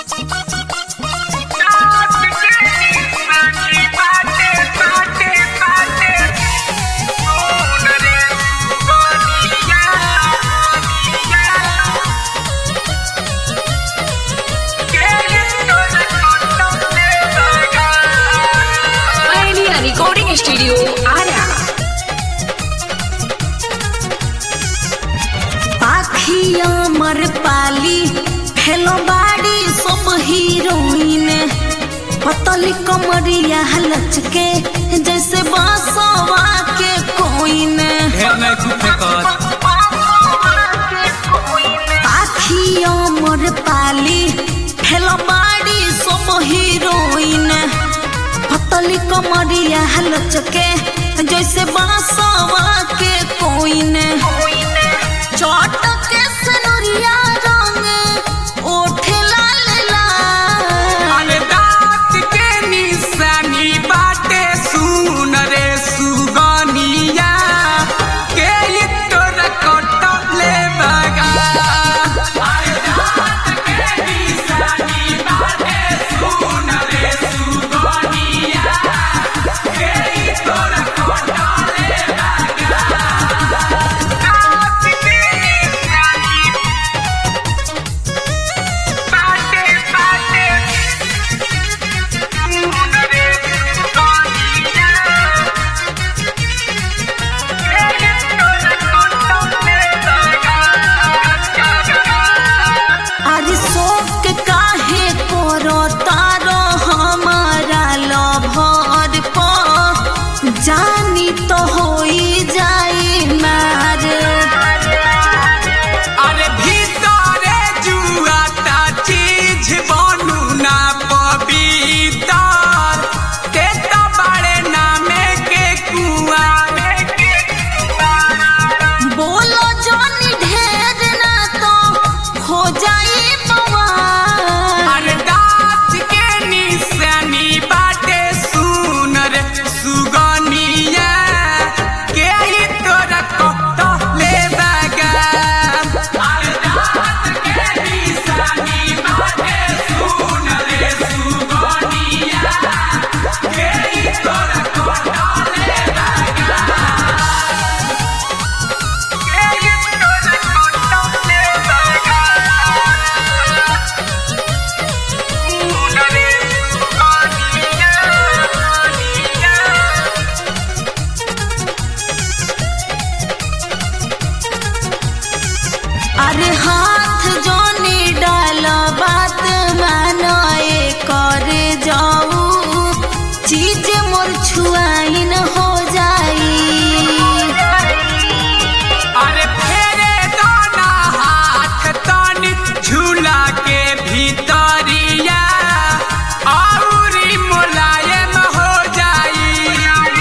Recording Studio Ara. पाखिया मर पाली hello बाड़ी सब हीरोइन पतली कमरिया लचके जैसे बासवा के कोइन ढेर नहीं कुछ कर पाखिया मर पाली हेलो बाड़ी सब हीरोइन पतली कमरिया लचके जैसे बासवा के कोइन चटके सनुरिया रंग ओठे लाल लाल अरे दांत के निशानी बाटे सुन रे सुगनिया के ई तोरा कटले बगा अरे दांत के निशानी बाटे सुन रे सुगनिया के ई तोरा कटले बगा दांत के निशानी बाटे बाटे सुन रे सुगनिया के ई तोरा कटले बगा आज शोक काहे करो तारो हमारा लभर पर जानी तो होई जाई मार अरे भीतरे जुआता चीज बनू ना पवितर ते तो बड़े नामे के कुआं के बोलो जानी ढेर ना तो हो जाई बवाल अरे दांत के निशानी बाटे सुन रे सुगनिया के ई तोरा कटले बगा अरे दांत के निशानी बाटे सुन रे सुगनिया के ई तोरा कटले बगा के ई तोरा कटले बगा अरे हाथ जोनी डाल बात मानाए करे जाऊ चीज मोर छुआइन हो जाई अरे फेरे दाना हाथ तनी झूला के भीतरिया औरी मुलायम हो जाई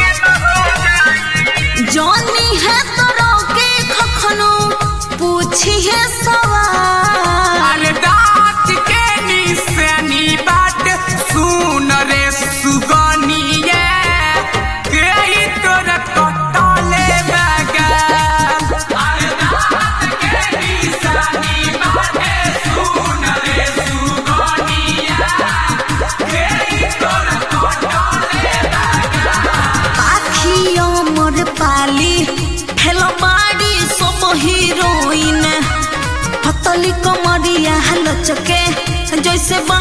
जोनी है तो के खखनो पूछी है सवाल अरे दांत के निशानी बाट सुन रे सुगनिया के ई तोरा कटले बगा अरे दांत के निशानी बाटे सुन रे सुगनिया के ई तोरा कटले पाखियों मोर पाली हेलो बाड़ी सब हीरोइन पतली कमरिया लचके जैसे बा